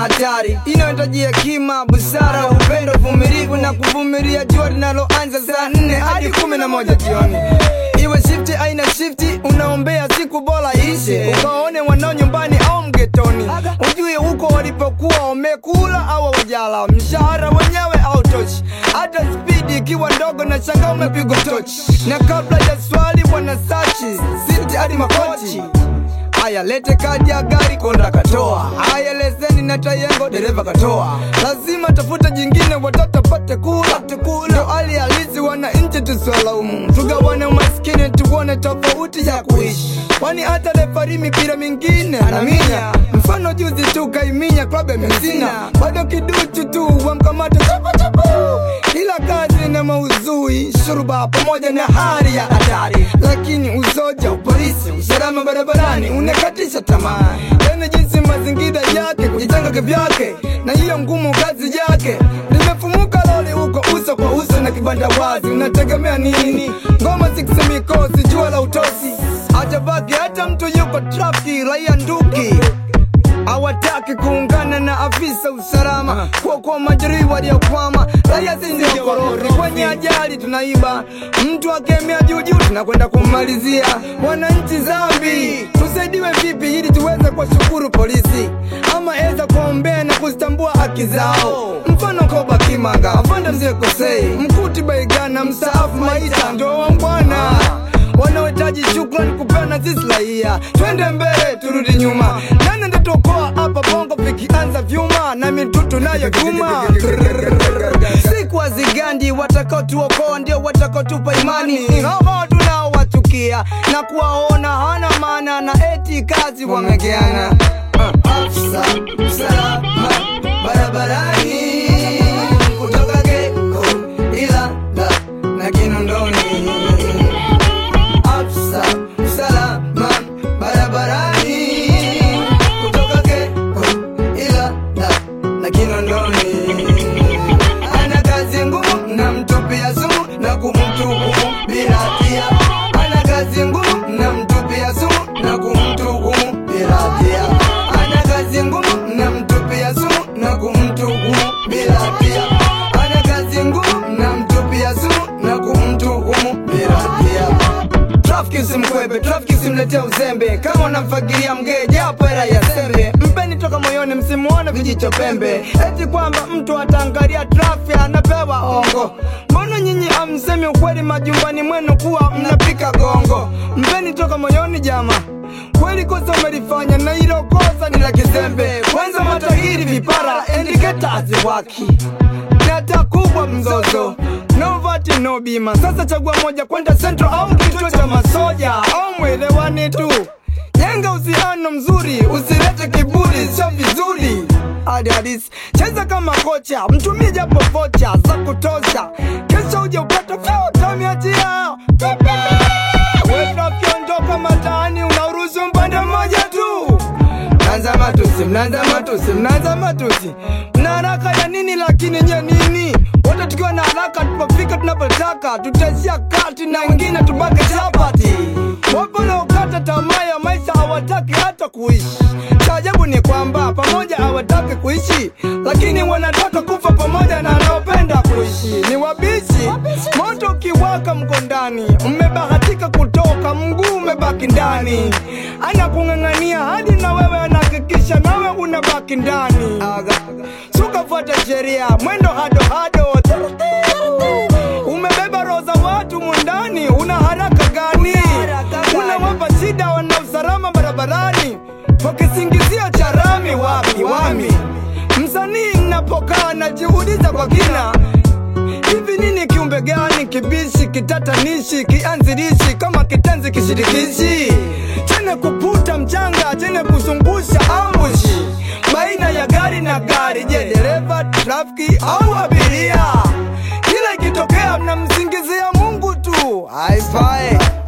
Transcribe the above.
hatari inayohitaji hekima, busara, upendo, uvumilivu na kuvumilia jua linaloanza saa nne hadi kumi na moja jioni. Iwe shifti aina shifti, unaombea siku bora ishe, ukaone wanao nyumbani au mgetoni, ujue huko walipokuwa wamekula au wajala, mshahara wenyewe au toshi, hata spidi ikiwa ndogo na shanga umepigwa tochi, na kabla ya swali bwana sachi siti hadi makochi Haya, lete kadi ya gari, konda katoa. Haya, leseni na tayengo, dereva katoa. Lazima tafuta jingine, watoto pate kula. Ndo hali halisi, wananchi tusiwalaumu, tugawane umaskini, tuone tofauti ya kuishi, kwani hata refari mipira mingine anaminya. Mfano juzi tu kaiminya klabu ya Messina, bado kiduchu tu wamkamata chapu chapu. Kila kazi na mauzui, shuruba pamoja na hali ya hatari, lakini uzoja, upolisi, usalama barabarani unakatisha tamaa. Yani jinsi mazingira yake kujitenga kivyake, na hiyo ngumu kazi yake. Nimefumuka loli huko uso kwa uso na kibanda wazi, unategemea nini? Ngoma siksi mikosi, jua la utosi, hajabaki hata mtu yuko trafiki, raia nduki hawataki kuungana na afisa usalama kuokoa majeruhi waliokwama. Raia si ndio korofi, kwenye ajali tunaiba, mtu akemea juu juu tunakwenda kummalizia. Wananchi zambi, tusaidiwe vipi ili tuweze kuwashukuru polisi, ama eza kuombea na kuzitambua haki zao? Mfano Koba Kimanga, afande mzee Kosei, Mkuti Baigana, mstaafu Maita, ndio wambwana wanaohitaji shukrani kupeana sisi raia. Twende mbele turudi nyuma, nani ndatokoa hapa bongo vikianza vyuma na mitutu nayo juma. Siku hazigandi, watakao tuokoa ndio watakao tupa imani. Hawa tunaowatukia na kuwaona hana maana na eti kazi wamegeana. Afisa usalama barabarani kutoka Geko ila na Kinondoni afisa usalama barabarani kutoka Keko ila na, na Kinondoni ana kazi ngumu na mtupia sumu na kumtuhumu bila hatia. Ana kazi ngumu na mtupia sumu na kumtuhumu bila hatia. Ana kazi ngumu na mtupia sumu na kumtuhumu bila hatia. Ana kazi ngumu na mtupia sumu na kumtuhumu bila hatia. Trafiki usimkwepe, trafiki usimletea uzembe. Kama unamfagilia mgee, japo hela ya sembe, mpeni toka moyoni, msimuone vijicho pembe. Eti kwamba mtu ataangalia trafiki anapewa ongo. Mbona nyinyi amsemi ukweli majumbani mwenu kuwa mnapika gongo? Mpeni toka moyoni jama, kweli kosa umelifanya na hilo kosa ni la kizembe. Kwanza matahiri vipara, indicators waki Data kubwa mzozo No vati no bima Sasa chagua moja kwenda central au kituo cha masoja Au mwelewani tu Jenga uhusiano mzuri Usilete kiburi sio vizuri hadi hadisi cheza kama kocha mtumie japo vocha za kutosha kesho uje upate utamiachia wefrafyondoka mataani unauruhusu mpande mmoja tu mnaanza matusi mnaanza matusi mnaanza matusi mna haraka ya nini lakini nye nini wote tukiwa na haraka tupofika tunapotaka tutaishia kati na wengine tubake chapati wapo naokata tamaa ya maisha hawataki hata kuishi cha ajabu ni kwamba pamoja hawataki kuishi lakini wanataka kufa pamoja na wanaopenda kuishi ni wabishi moto ukiwaka mko ndani mmebahatika kutoka mguu umebaki ndani anakung'ang'ania hadi na wewe anahakikisha nawe unabaki ndani sukafuata sheria mwendo hado hado umebeba roho za watu mundani una haraka gani unawapa shida wana usalama barabarani wakisingizia charami wapi wami msanii napokaa najiuliza kwa kina hivi nini kiumbe gani kibishi kitatanishi kianzilishi kama kitenzi kishirikishi chenye kuputa mchanga chenye kuzungusha ambushi baina ya gari na gari je dereva trafiki au abiria kila ikitokea mnamsingizia mungu tu haifai